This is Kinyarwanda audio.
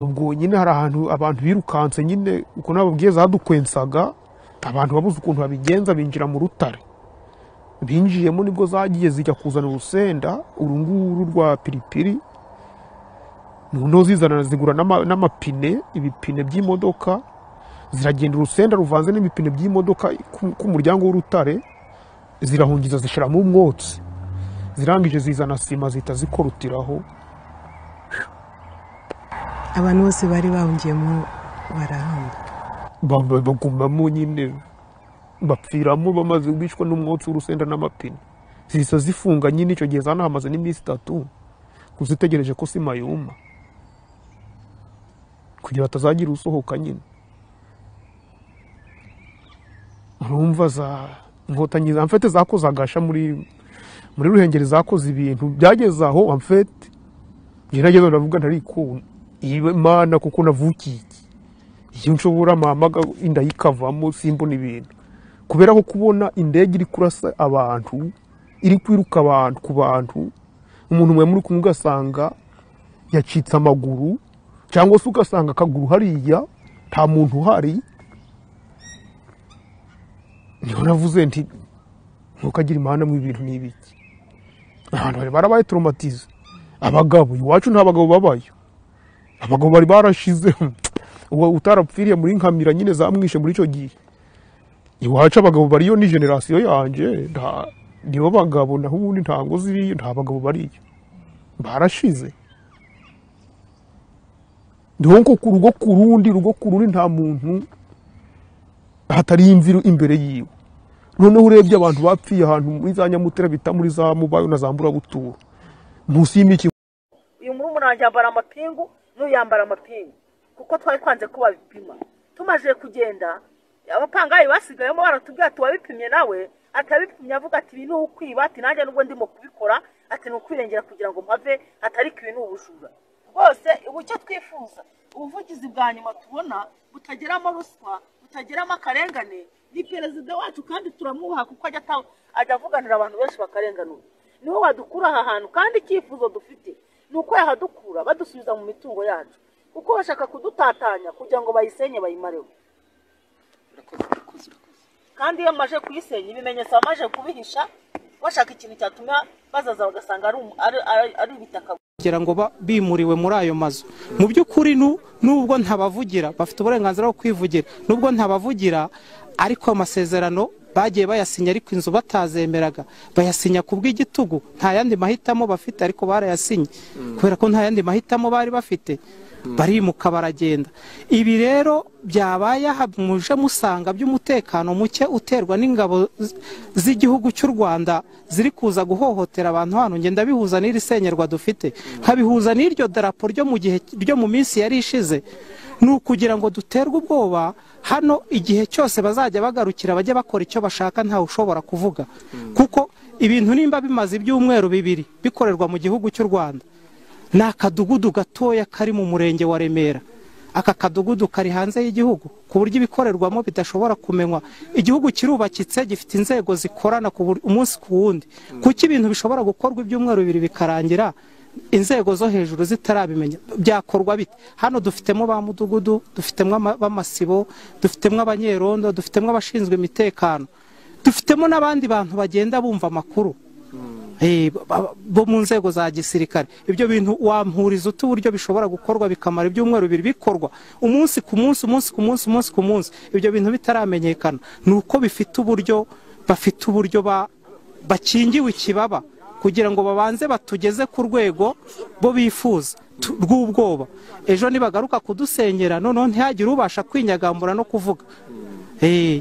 ubwo nyine hari ahantu abantu birukanse nyine uko nababwiye zadukwensaga abantu babuze ukuntu babigenza binjira mu rutare binjiyemo nibwo zagiye zijya kuzana urusenda urunguru rwa piripiri noneho zizana zigura n'ama- n'amapine ibipine by'imodoka ziragenda urusenda ruvanze n'ibipine by'imodoka ku- ku muryango w'urutare zirahungiza zishyiramo umwotsi zirangije zizana sima zihita zikorutiraho abantu bose bari bahungiyemo barahamba Bamba- bagumamo nyine bapfiramo bamaze bishwa n'umwotsi w'urusenda n'amapine zihita zifunga nyine icyo gihe zanahamaze n'iminsi itatu kuzitegereje ko sima yuma kugira batazagira usohoka nyine urumva za inkotanyi za mfete zakoze agasha muri muri ruhengeri zakoze ibintu byageze aho amfete njye nageze aho ndavuga ntarikunda ibe mana kuko navukiye iki iyo nshobora mpamaga inda yikavamo simbona ibintu kubera ko kubona indege iri kurasa abantu iri kwiruka abantu ku bantu umuntu mwe muri kumwe ugasanga yacitse amaguru cyangwa se ugasanga akaguru hariya nta muntu uhari niho navuze nti ntukagire imana mu ibintu ni ibiki abantu bari barabaye toromatize abagabo iwacu nta bagabo babayo abagabo bari barashizemo uwo utarapfiriye muri nkamira nyine zamwishe muri icyo gihe iwacu abagabo bariyo ni generasiyo yanjye nta- nibo bagabo naho ubundi ntabwo ziriyo nta bagabo bariyo barashize niho nko ku rugo ku rundi rugo ku rundi nta muntu hatari imviru imbere yiwe noneho urebye abantu bapfiye ahantu muri za nyamutera bita muri za mubayo na za mburabuturo munsi y'imiki uyu murumuna wanjye yambara amapingu n'uyu yambara amapingu kuko twari twanze ko babipima tumaze kugenda abapangayi basigayemo baratubwira ati uwabipimye nawe atabipimye avuga ati ibi ni ukwiba ati nanjye nubwo ndimo kubikora ati ni ukwirengera kugira ngo mpave ati ariko ibi ni ubujura rwose ubu icyo twifuza ubuvugizi bwa nyuma tubona butageramo ruswa butageramo akarengane ni perezida wacu kandi turamwubaha kuko ajya ata- ajya avuganira abantu benshi bakarenganurwa niwe wadukura aha hantu kandi icyifuzo dufite ni uko yahadukura badusubiza mu mitungo yacu kuko bashaka kudutatanya kugira ngo bayisenye bayimareho kandi iyo maje kuyisenya ibimenyetso bamaze kubihisha bashaka ikintu cyatuma bazaza bagasanga ari umu- ari- ari- ari ibitaka kugira ngo ba- bimuriwe muri ayo mazu mu by'ukuri nu- nubwo ntabavugira bafite uburenganzira bwo kwivugira nubwo ntabavugira ariko amasezerano bagiye bayasinya ariko inzu batazemeraga bayasinya ku bw'igitugu nta yandi mahitamo bafite ariko barayasinye kubera ko nta yandi mahitamo bari bafite barimuka baragenda ibi rero byabaye aha muje musanga by'umutekano muke uterwa n'ingabo z- z'igihugu cy'u rwanda ziri kuza guhohotera abantu hano ngenda bihuza n'iri senyerwa dufite nkabihuza n'iryo darapo ryo mu gihe ryo mu minsi yari ishize ni ukugira ngo duterwe ubwoba hano igihe cyose bazajya bagarukira bajye bakora icyo bashaka ntawe ushobora kuvuga kuko ibintu nimba bimaze ibyumweru bibiri bikorerwa mu gihugu cy'u rwanda ni akadugudu gatoya kari mu murenge wa remera aka kadugudu kari hanze y'igihugu ku buryo ibikorerwamo bidashobora kumenywa igihugu kirubakitse gifite inzego zikorana ku bur- umunsi ku wundi kuki ibintu bishobora gukorwa ibyumweru bibiri bikarangira inzego zo hejuru zitarabimenya byakorwa bite hano dufitemo ba mudugudu dufitemo ama- b'amasibo dufitemo abanyerondo dufitemo abashinzwe imitekano dufitemo n'abandi bantu bagenda bumva amakuru Eh, ba- ba- bo mu nzego za gisirikare ibyo bintu wampuriza uti uburyo bishobora gukorwa bikamara ibyumweru bibiri bikorwa umunsi ku munsi umunsi ku munsi umunsi ku munsi ibyo bintu bitaramenyekana ni uko bifite uburyo bafite uburyo ba- bakingiwe ikibaba kugira ngo babanze batugeze ku rwego bo bifuza tu- rw'ubwoba ejo nibagaruka kudusenyera noneho ntihagire ubasha kwinyagambura no kuvuga Eh,